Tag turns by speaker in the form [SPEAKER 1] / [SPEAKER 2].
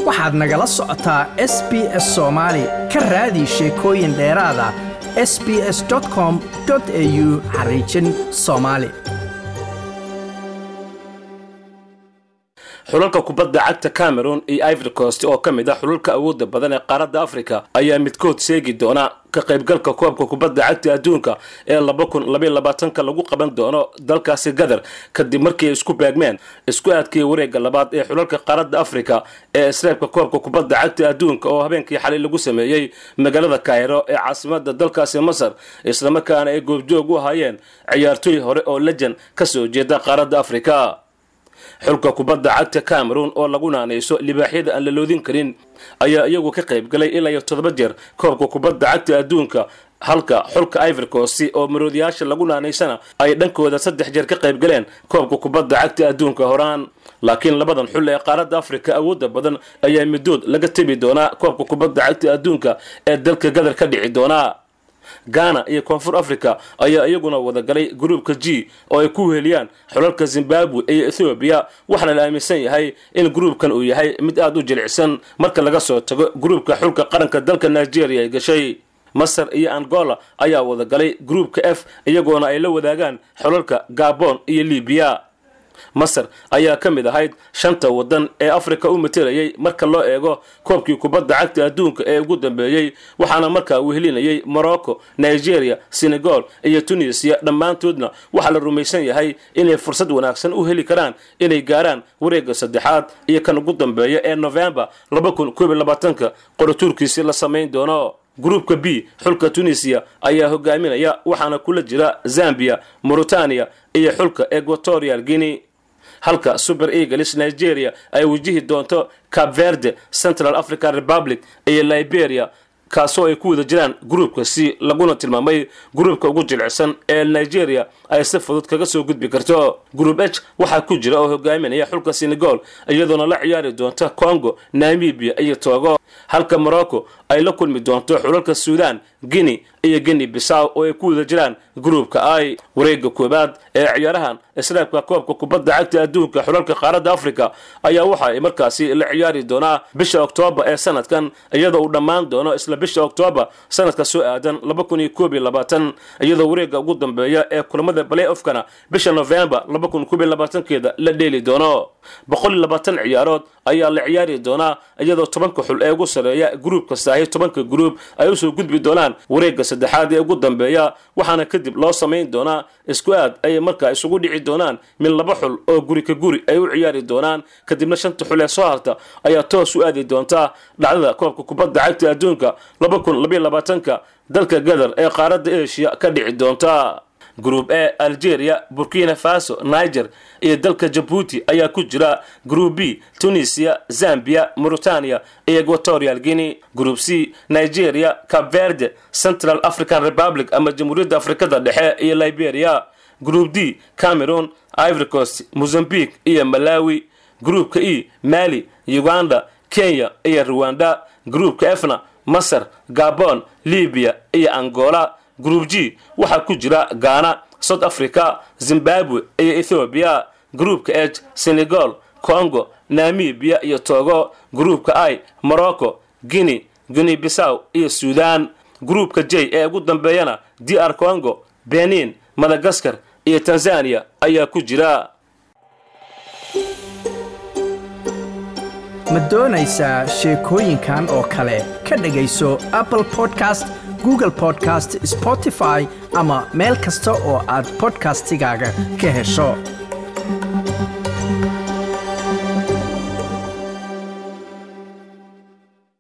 [SPEAKER 1] waxaad nagala socotaa s b s soomaali ka raadi sheekooyin dheeraada s b s com au xariijin soomaali
[SPEAKER 2] xulalka kubadda cagta cameron iyo ivory coast oo ka mid ah xulalka awoodda badan ee qaaradda africa ayaa midkood seegi doona ka qaybgalka koobka kubadda cagta adduunka ee laba kun labaiy labaatanka lagu qaban doono dalkaasi gadar kadib markii ay isku baagmeen isku aadkii wareegga labaad ee xulalka qaaradda africa ee isreebka koobka kubadda cagta adduunka oo habeenkii xalay lagu sameeyey magaalada kairo ee caasimada dalkaasi masar islamarkaana ay goobjoog u ahaayeen ciyaartooy hore oo lejan ka soo jeeda qaaradda africa xulka kubadda cagta cameron oo lagu naanayso libaaxyada aan la loodin karin ayaa iyagu ka qayb galay ilaa iyo toddoba jeer koobka kubadda cagta adduunka halka xulka ivorcosi oo maroodiyaasha lagu naanaysana ay dhankooda saddex jeer ka qayb galeen koobka kubadda cagta adduunka horaan laakiin labadan xul ee qaaradda africa awoodda badan ayaa midood laga tebi doonaa koobka kubadda cagta adduunka ee dalka gadar ka dhici doonaa ghana iyo koonfur africa ayaa iyaguna wadagalay gruubka g oo ay ku weheliyaan xulalka zimbabwe iyo ethoobiya waxaana la aaminsan yahay in gruubkan uu yahay mid aada u jilicsan marka laga soo tago gruubka xulka qaranka dalka nigeria ay gashay masar iyo angola ayaa wadagalay gruubka f iyagoona ay la wadaagaan xulalka gabon iyo libiya masar ayaa ka mid ahayd shanta waddan ee afrika u matelayay marka loo eego koobkii kubadda cagta adduunka ee ugu dambeeyey waxaana markaa wehelinayay morocco nigeria senegal iyo tunisiya dhammaantoodna waxaa la rumaysan yahay inay fursad wanaagsan u heli karaan inay gaaraan wareegga saddexaad iyo kan ugu dambeeya ee novembar ka qoratuurkiisi la samayn doono gruubka b xulka tunisiya ayaa hogaaminaya waxaana kula jira zambia mauritania iyo xulka equatorial guinea halka super eagles nigeria ay wajihi doonto cap verde central african republic iyo liberia kaasoo ay ku wada jiraan gruubka c laguna tilmaamay gruubka ugu jilicsan ee nigeria ay si fudud kaga soo gudbi karto gruub h waxaa ku jira oo hogaaminaya xulka senegal iyadoona la ciyaari doonta congo namibia iyo togo halka morocco ay la kulmi doonto xulalka suudan guinea iyo guinea bisaw oo ay ku wada jiraan gruubka ai wareegga koowaad ee ciyaarahan israabka koobka kubadda cagta adduunka xulalka qaaradda africa ayaa waxa ay markaasi la ciyaari doonaa bisha oktoobar ee sanadkan iyadoo uu dhammaan doono isla bisha oktoobar sanadka soo aadan iyadoo wareegga ugu dambeeya ee kulamada balay ofkana bisha novembar keeda la dheeli doono ciyaarood ayaa la ciyaari doonaa iyadoo tobanka xul ee ugu sareeya gruub kastaahi tobanka gruub ay usoo gudbi doonaan wareegga saddexaad ee ugu dambeeya waxaana kadib loo samayn doonaa isku aad ay markaa isugu dhici doonaan min laba xul oo guri ka guri ay u ciyaari doonaan kadibna shanta xul ee soo harta ayaa toos u aadi doontaa dhacdada koobka kubadda cagta adduunka ka dalka gadar ee qaaradda asia ka dhici doonta gruub e algeria burkina faso niger iyo dalka jabuuti ayaa ku jira gruub b tunisia zambia mauritania iyo equatorial guinea gruub c nigeria cap verde central african republic ama jamhuuriyadda afrikada dhexe iyo liberia gruub d cameron ivory coast mozambique iyo malawi gruubka e mali uganda kenya iyo ruwanda gruubka efna masar gabon libiya iyo angola gruub g waxaa ku jira ghana south africa zimbabwe iyo ethoobiya gruubka h senegal congo namibia iyo togo gruubka i morocco guinea guinea bisaw iyo suudan gruubka j ee ugu dambeeyana d r congo benin madagaskar iyo tanzania ayaa ku jira
[SPEAKER 1] ma doonaysaa sheekooyinkan oo kale ka dhegayso apple podcast google podcast spotify ama meel kasta oo aad bodkastigaaga ka hesho